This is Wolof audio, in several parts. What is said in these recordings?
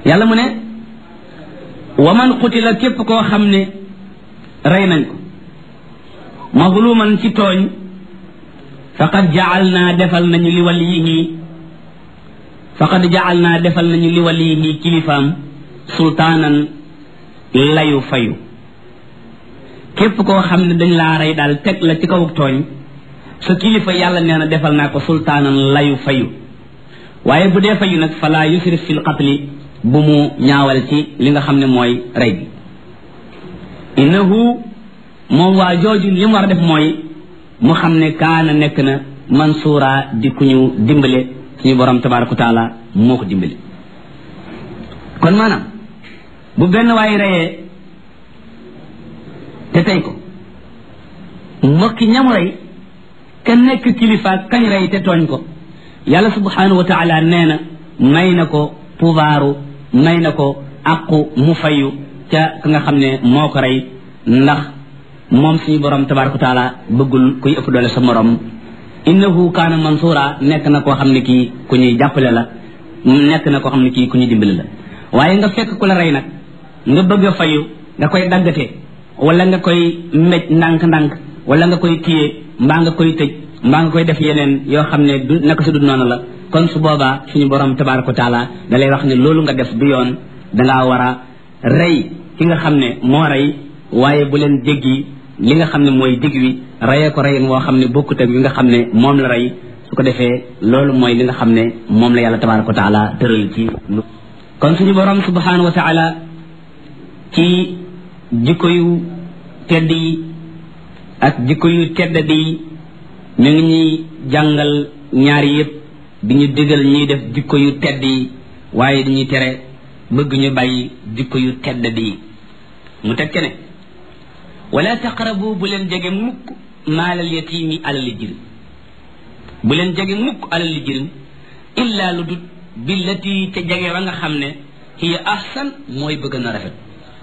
yàlla mu ne wa man qutila képp koo xam ne rey nañ ko mazluman ci tooñ faqad jacal naa defal nañu li waliyihi faqad jacal naa defal nañu li waliyihi kilifaam sultaanan layu fayu képp koo xam ne dañ laa rey daal teg la ci kaw tooñ sa kilifa yàlla nee na defal naa ko sultaanan layu fayu waaye bu dee fayu nag fala yusrif fil qatli bu mu ñaawal ci li nga xam ne mooy rey bi innahu moom waa jooju li mu war a def mooy mu xam ne kaana nekk na mansuura di ku ñu dimbale suñu borom tabaraka wa taala moo ko dimbale kon maanaam bu benn waay reyee te tey ko mbokki ñamu rey ka nekk kilifa kañ rey te tooñ ko yàlla subhanahu wa taala nee na may na ko pouvoiru may na ko aqu mu fayu ca ka nga xam ne moo ko rey ndax moom suñu borom tabaraka wa taala bëggul kuy ëpp doole sa morom innahu kaana mansura nekk na koo xam ne kii ku ñuy jàppale la nekk na koo xam ne kii ku ñuy dimbali la waaye nga fekk ku la rey nag nga bëgg a fayu nga koy daggatee wala nga koy mbéj ndànk-ndànk wala nga koy téye mbaa nga koy tëj mbaa nga koy def yeneen yoo xam ne du naka su du noonu la kon su boobaa suñu borom tabaraka wa taala da lay wax ne loolu nga def du yoon dangaa war a rey ki nga xam ne moo rey waaye bu leen jéggi li nga xam ne mooy digg wi reyee ko reyin woo xam ne bokkut ak li nga xam ne moom la rey su ko defee loolu mooy li nga xam ne moom la yàlla tabaraka wa taala tëral ci kon suñu borom subhanahu wa taala ci jikko yu tedd yi ak jikko yu tedd di ñu ngi ñuy jàngal ñaari yëpp di ñu digal ñuy def jikko yu tedd yi waaye di ñuy tere bëgg ñu bàyyi jikko yu tedd di mu teg ne wala taqrabu bu leen jege mukk maalal yatiimi alali jirim bu leen jege mukk alali jirim illa lu dut billati te jege wa nga xam ne hiya ahsan mooy bëgg na rafet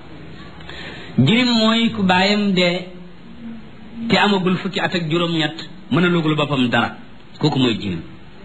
jirim mooy ku baayam dee te amagul fukki at ak juróom-ñett mën a lugul boppam dara kooku mooy jirim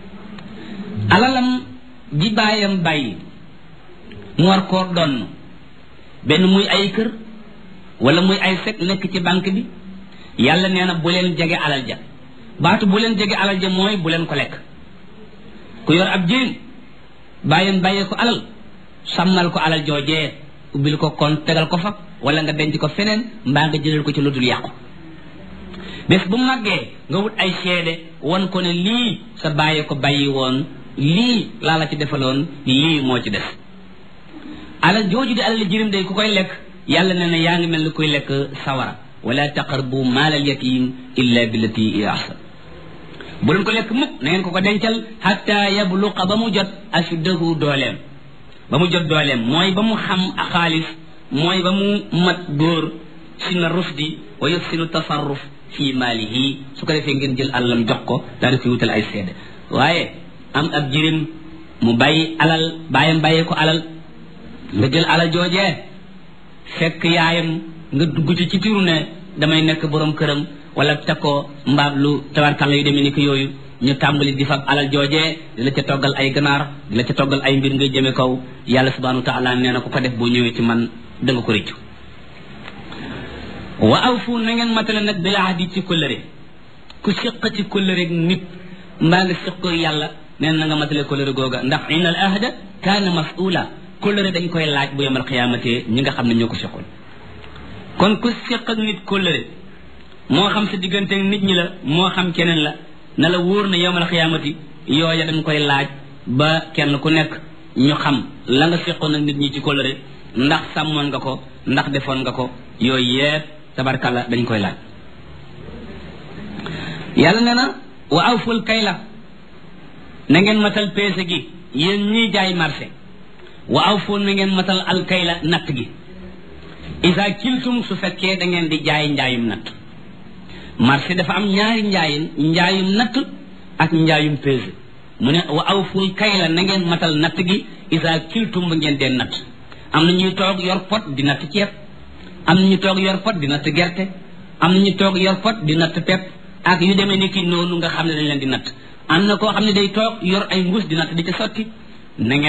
alalam ji baayam bàyyi mu war koo donn benn muy ay kër wala muy ay sec nekk ci banque bi yàlla nee na bu leen jege alal ja baatu bu leen jege alal ja mooy bu leen ko lekk ku yor ab jirim bàyyam bàyyee ko alal sàmmal ko alal joojee ubbil ko kon tegal ko fa wala nga denc ko feneen mbaa nga jëlal ko ci lu dul yàqu bés bu màggee nga wut ay seede won ko ne lii sa bàyyi ko bàyyi woon lii laa la ci defaloon lii moo ci def alal jooju di alal jirim day ku koy lekk yàlla nee na yaa ngi mel ni kuy lekk sawara wala taqarbu maalal yatim illa billati hiya ahsan bu leen ko lekk mukk na ngeen ko ko dencal hatta yabluqa ba mu jot ashuddahu dooleem ba mu jot dooleem mooy ba mu xam a xaalis mooy ba mu mat góor sina rusdi wa yuxsinu tasarruf fi maalihi su ko defee ngeen jël alalam jox ko daal di koy wutal ay seede waaye am ab jirim mu bàyyi alal bàyyam bàyyee ko alal nga jël alal joojee fekk yaayam nga dugg ci ci tiru ne damay nekk borom këram wala teg ko mbaab lu tabarkalla yu demee ni ko yooyu ñu tàmbali di fab alal joojee di la ca toggal ay ganaar di la ca toggal ay mbir ngay jëme kaw yàlla subhanahu wa taala nee na ku ko def boo ñëwee ci man da nga ko rëccu wa awfu na ngeen matale nag bil ahdi ci kóllëre ku siq ci kóllëre nit mbaa nga siq ko yàlla nee na nga matale kóllëre googa ndax inna al ahda kaana mas'ula kóllëre dañ koy laaj bu yemal xiyaamate ñi nga xam ne ñoo ko siqoon kon ku siq ak nit kóllëre moo xam sa diggante nit ñi la moo xam keneen la na la wóor na yemal xiyaamati yooya dañ koy laaj ba kenn ku nekk ñu xam la nga siqoon ak nit ñi ci kóllëre ndax sàmmoon nga ko ndax defoon nga ko yooyu yépp tabarkalla dañ koy laaj yàlla nee na wa awful kayla na ngeen matal peese gi yéen ñiy jaay marché wa awful na ngeen matal al kayla natt gi isa kiltum su fekkee da ngeen di jaay njaayum natt marché dafa am ñaari njaayin njaayum natt ak njaayum peese mu ne wa awful kayla na ngeen matal natt gi isa kiltum ba ngeen dee natt am na ñuy toog yor pot di natt ceeb am na ñu toog yor pot di natt gerte am na ñu toog yor pot di natt pepp ak yu demee ni ki noonu nga xam ne dañ leen di natt am na koo xam ne day toog yor ay mbuus di natt di ca sotti na ngeen